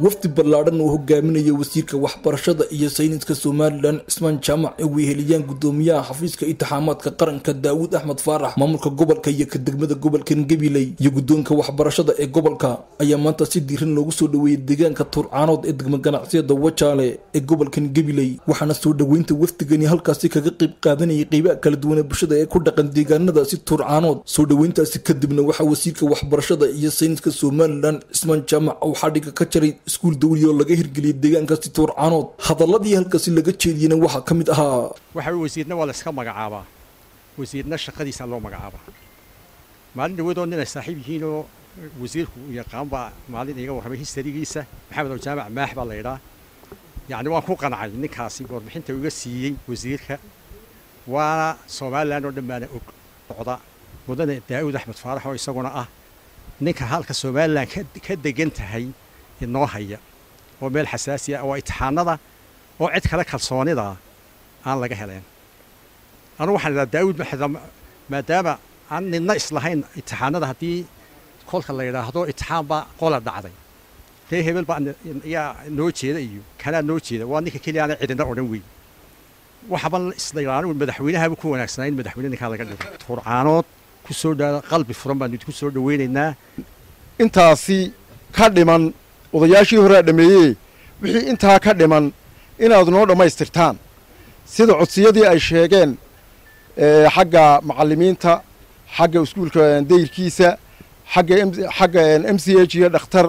wafdi ballaadhan oo hogaaminaya wasiirka waxbarashada iyo sayniska somalilan cismaan jaamac ay weheliyaan gudoomiyaha xafiiska intixaamaadka qaranka daawud axmed faarax maamulka gobolka iyo ka degmada gobolkan gabiley iyo guddoonka waxbarashada ee gobolka ayaa maanta si diiran loogu soo dhoweeyey deegaanka turcaanood ee degma ganacsiyada wajaale ee gobolkan gabiley waxaana soo dhoweynta wafdigani halkaasi kaga qayb qaadanayay qeybaha kala duwan ee bulshada ee ku dhaqan deegaanadaasi turcaanood soo dhoweyntaasi kadibna waxaa wasiirka waxbarashada iyo sayniska somalilan cismaan jaamac uu xadhiga ka jaray iskuul dawli oo laga hirgeliyay deegaankaasi tuurcaanood hadaladii halkaasi laga jeediyena waxaa ka mid ahaa waxa wasiirna waa la iska magacaabaa wasiirna shaqadiisa loo magacaabaa maalin dhawadoo nin ay saaxiib yihiin oo wasiirku uu yaqaan baa maalin iga warramay histarigiisa maxamed oo jaamac maax baa la yidhaa yacni waan ku qancay ninkaasi warbixinta iga siiyey wasiirka waana somalilan oo dhan baana og socda mudane daa'uud axmed faarax oo isaguna ah ninka halka somalilan ka degan tahay inoo haya oo meel xasaasi ah oo itixaanada oo cid kale kalsoonida aan laga heleen anugu waxaan idhaha daawud maadaama aan nidna islahayn itixaanada haddii kolka la yidhaahdo itixaan baa qola dhacday ree hebel baa yaa noo jeeda iyo kanaa noo jeeda waa ninka keliya aana cidina odhan weyn waxaban isla yidhaha anigu madaxweynahaaba ku wanaagsanaa in madaxweyne ninkaa laga dhigo turcaanood ku soo dhaa qalbi furan baan idinku soo dhaweynaynaa intaasi ka dhiman odayaashii horea dhameeyey wixii intaa ka dhiman inaad noo dhammaystirtaan sida codsiyadii ay sheegeen xagga macallimiinta xagga iskuulka dayrkiisa xagga xagga m c h iyo dhakhtar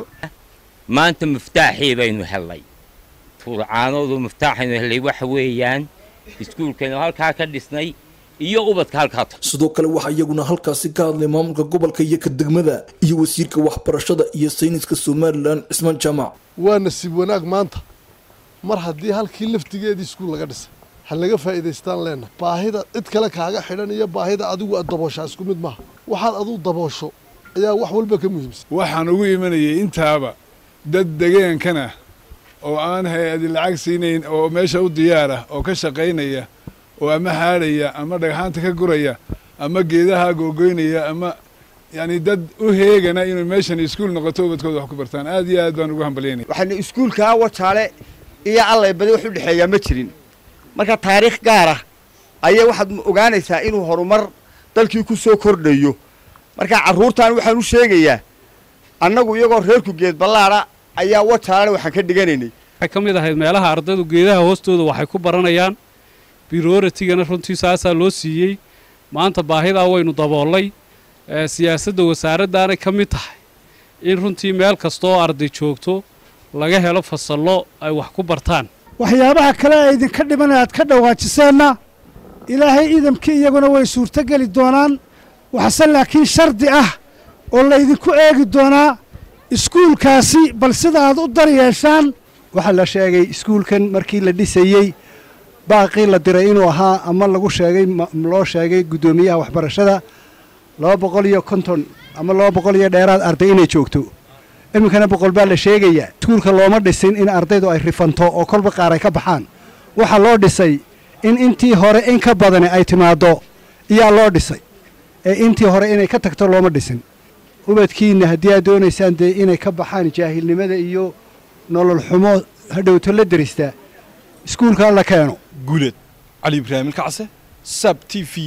maanta miftaaxii baynu hellay tuurcaanoodu miftaaxaynu hellay waxa weeyaan iskuulkaynu halkaa ka dhisnay iyo ubadka halkaa sidoo kale waxaa iyaguna halkaasi ka hadlay maamulka gobolka iyo ka degmada iyo wasiirka waxbarashada iyo sayniska somalilan cismaan jaamac waa nasiib wanaag maanta mar haddii halkii laftigeedii iskuul laga dhisay ha laga faa'iidaystaan leenna baahida cid kale kaaga xidhan iyo baahida adigu aad dabooshaa isku mid maaha waxaad aduu daboosho ayaa wax walba ka muhiimsan waxaan ugu imanayay intaaba dad degeenkana oo aan hay-adi lacag siinayn oo meesha u diyaara oo ka shaqaynaya oo ama haadhaya ama dhagxaanta ka guraya ama geedaha googoynaya ama yani dad u heegana inuu meeshan iskuul noqoto ubadkooda wax ku bartaan aad iyo aad baan ugu hambalyaynaya waxaana iskuulkaa wajaale iyo allay badi wax u dhexeeyaa ma jirin marka taariikh gaar ah ayay waxaad ogaanaysaa inuu horumar dalkii ku soo kordhayo marka carruurtan waxaan u sheegayaa annagu iyagoo reerku geed ballaadha ayaa wajaalena waxaan ka dhiganaynay waxay ka mid ahayd meelaha ardaydu geedaha hoostooda waxay ku baranayaan birooratigana runtii saasaa loo siiyey maanta baahidaa waynu daboollay siyaasadda wasaaraddaanay ka mid tahay in runtii meel kastooo arday joogto laga helo fasallo ay wax ku bartaan waxyaabaha kale ee idinka dhiman aad ka dhawaajiseenna ilaahay idamkii iyaguna way suurtogeli doonaan waxase laakiin shardi ah oo laydinku eegi doonaa iskuulkaasi bal sida aad u dar yeeshaan waxaa la sheegay iskuulkan markii la dhisayey baaqii la diray inuu ahaa ama lagu sheegay loo sheegay guddoomiyaha waxbarashada laba boqol iyo konton ama laba boqol iyo dheeraad arday inay joogto iminkana boqol baa la sheegayaa iskuulka looma dhisin in ardaydu ay rifanto oo kolba qaar ay ka baxaan waxaa loo dhisay in intii hore in ka badani ay timaaddo iyaa loo dhisay ee intii hore inay ka tagto looma dhisin ubadkiinna haddii aad doonaysaan dee inay ka baxaan jaahilnimada iyo nolol xumo hadhowto la derista iskuulka la keeno guuleed cali ibraahim kacse sab t v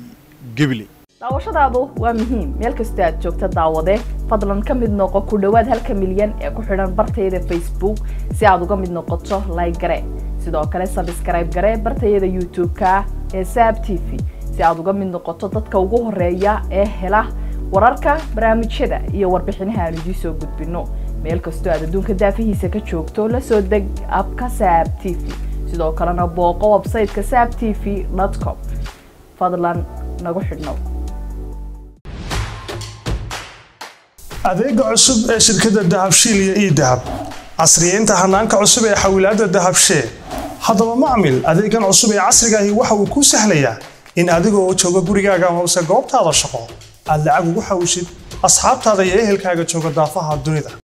gebile daawashadaadu waa muhiim meel kastoo aad joogta daawade fadlan ka mid noqo ku dhowaad halka milyan ee ku xidhan bartayada facebook si aad uga mid noqoto layg gare sidoo kale sabskrayb gare bartayada youtube-ka ee saab t v si aad uga mid noqoto dadka ugu horeeya ee hela wararka barnaamijyada iyo warbixinaha aan idiin soo gudbinno meel kastoo aad adduunka daafihiisa ka joogto la soo deg abka saab t v sidoo kalena booqo websayteka saab t v com fadlan nagu xidhnow adeega cusub ee shirkadda dahabshiil iyo ii dahab casriyeynta hanaanka cusub ee xawilaadda dahabshee haddaba macmil adeegan cusub ee casriga ahi waxa uu kuu sahlayaa in adiga oo jooga gurigaaga amase goobtaada shaqo aad lacag ugu xawishid asxaabtaada iyo ehelkaaga jooga daafaha dunida